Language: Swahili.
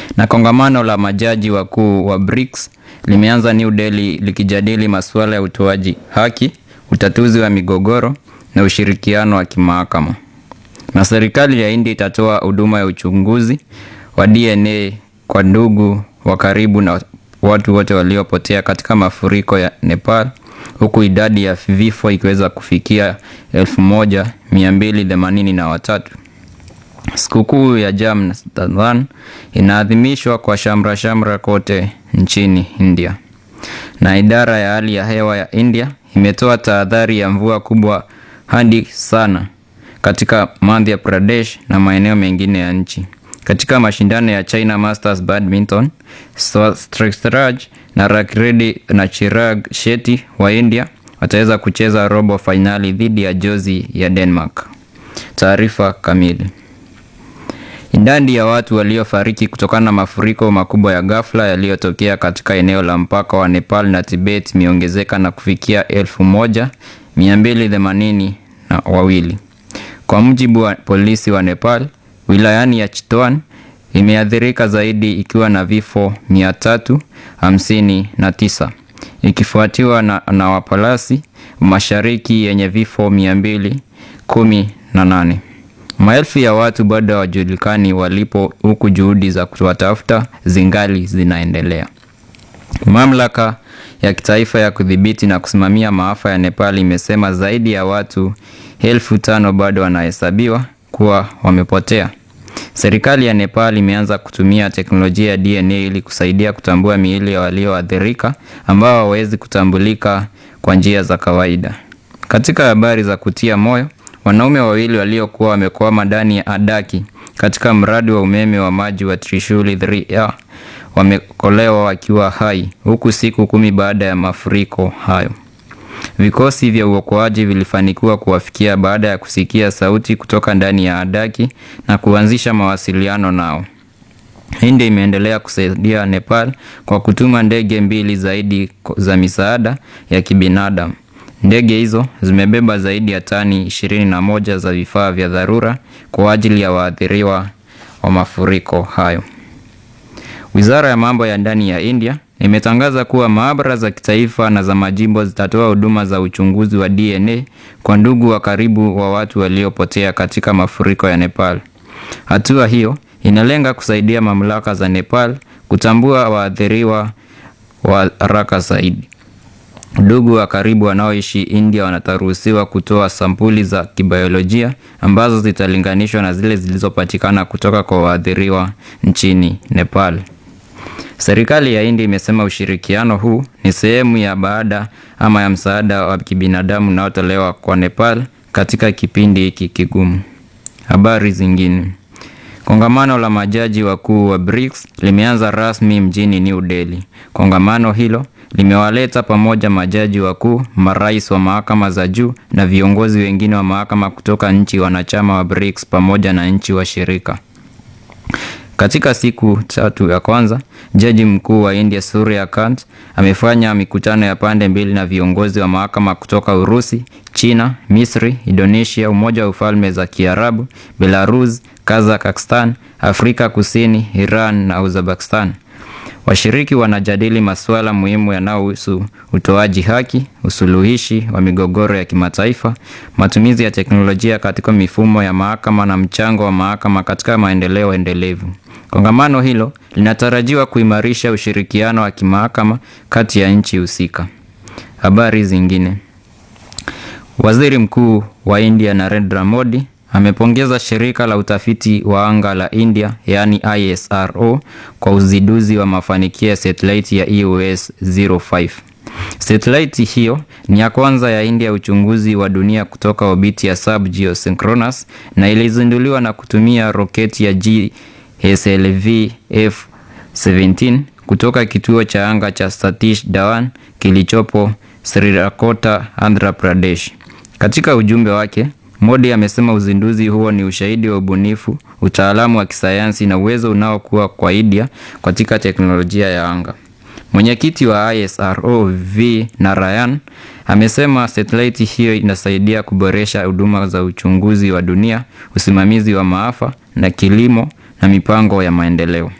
Na kongamano la majaji wakuu wa BRICS limeanza New Delhi likijadili masuala ya utoaji haki, utatuzi wa migogoro na ushirikiano wa kimahakama. Na serikali ya India itatoa huduma ya uchunguzi wa DNA kwa ndugu wa karibu na watu wote waliopotea katika mafuriko ya Nepal huku idadi ya vifo ikiweza kufikia elfu moja mia mbili themanini na watatu. Sikukuu ya Jamnathan inaadhimishwa kwa shamra shamra kote nchini India. Na idara ya hali ya hewa ya India imetoa tahadhari ya mvua kubwa hadi sana katika Madhya Pradesh na maeneo mengine ya nchi. Katika mashindano ya China Masters Badminton, Srixaraj na Rakiredi na Chirag Shetty wa India wataweza kucheza robo fainali dhidi ya jozi ya Denmark. Taarifa kamili. Idadi ya watu waliofariki kutokana na mafuriko makubwa ya ghafla yaliyotokea katika eneo la mpaka wa Nepal na Tibet imeongezeka na kufikia elfu moja mia mbili themanini na wawili. Kwa mujibu wa polisi wa Nepal, wilayani ya Chitwan imeathirika zaidi ikiwa na vifo mia tatu hamsini na tisa ikifuatiwa na, na Wapalasi mashariki yenye vifo mia mbili kumi na nane. Maelfu ya watu bado hawajulikani walipo huku juhudi za kuwatafuta zingali zinaendelea. Mamlaka ya kitaifa ya kudhibiti na kusimamia maafa ya Nepal imesema zaidi ya watu elfu tano bado wanahesabiwa kuwa wamepotea. Serikali ya Nepal imeanza kutumia teknolojia ya DNA ili kusaidia kutambua miili ya walioathirika ambao hawawezi kutambulika kwa njia za kawaida. Katika habari za kutia moyo, wanaume wawili waliokuwa wamekwama ndani ya handaki katika mradi wa umeme wa maji wa Trishuli 3A wameokolewa wakiwa hai huku siku kumi baada ya mafuriko hayo. Vikosi vya uokoaji vilifanikiwa kuwafikia baada ya kusikia sauti kutoka ndani ya handaki na kuanzisha mawasiliano nao. India imeendelea kusaidia Nepal kwa kutuma ndege mbili zaidi za misaada ya kibinadamu. Ndege hizo zimebeba zaidi ya tani 21 za vifaa vya dharura kwa ajili ya waathiriwa wa mafuriko hayo. Wizara ya mambo ya ndani ya India imetangaza kuwa maabara za kitaifa na za majimbo zitatoa huduma za uchunguzi wa DNA kwa ndugu wa karibu wa watu waliopotea katika mafuriko ya Nepal. Hatua hiyo inalenga kusaidia mamlaka za Nepal kutambua waathiriwa wa haraka zaidi. Ndugu wa karibu wanaoishi India wanataruhusiwa kutoa sampuli za kibiolojia ambazo zitalinganishwa na zile zilizopatikana kutoka kwa waathiriwa nchini Nepal. Serikali ya India imesema ushirikiano huu ni sehemu ya baada ama ya msaada wa kibinadamu unaotolewa kwa Nepal katika kipindi hiki kigumu. Habari zingine. Kongamano la majaji wakuu wa BRICS limeanza rasmi mjini New Delhi. Kongamano hilo limewaleta pamoja majaji wakuu, marais wa mahakama za juu na viongozi wengine wa mahakama kutoka nchi wanachama wa BRICS pamoja na nchi washirika. Katika siku tatu ya kwanza, jaji mkuu wa India Surya Kant amefanya mikutano ya pande mbili na viongozi wa mahakama kutoka Urusi, China, Misri, Indonesia, Umoja wa Ufalme za Kiarabu, Belarus, Kazakhstan, Afrika Kusini, Iran na Uzbekistan. Washiriki wanajadili masuala muhimu yanayohusu utoaji haki, usuluhishi wa migogoro ya kimataifa, matumizi ya teknolojia katika mifumo ya mahakama na mchango wa mahakama katika maendeleo endelevu. Kongamano hilo linatarajiwa kuimarisha ushirikiano wa kimahakama kati ya nchi husika. Habari zingine. Waziri Mkuu wa India Narendra Modi amepongeza shirika la utafiti wa anga la India yaani ISRO kwa uzinduzi wa mafanikio ya satellite ya EOS 05. Satellite hiyo ni ya kwanza ya India ya uchunguzi wa dunia kutoka orbiti ya sub-geosynchronous na ilizinduliwa na kutumia roketi ya GSLV F-17 kutoka kituo cha anga cha Satish Dhawan kilichopo Srirakota, Andhra Pradesh. Katika ujumbe wake Modi amesema uzinduzi huo ni ushahidi wa ubunifu, utaalamu wa kisayansi na uwezo unaokuwa kwa India katika teknolojia ya anga. Mwenyekiti wa ISRO V Narayan amesema satellite hiyo inasaidia kuboresha huduma za uchunguzi wa dunia, usimamizi wa maafa na kilimo na mipango ya maendeleo.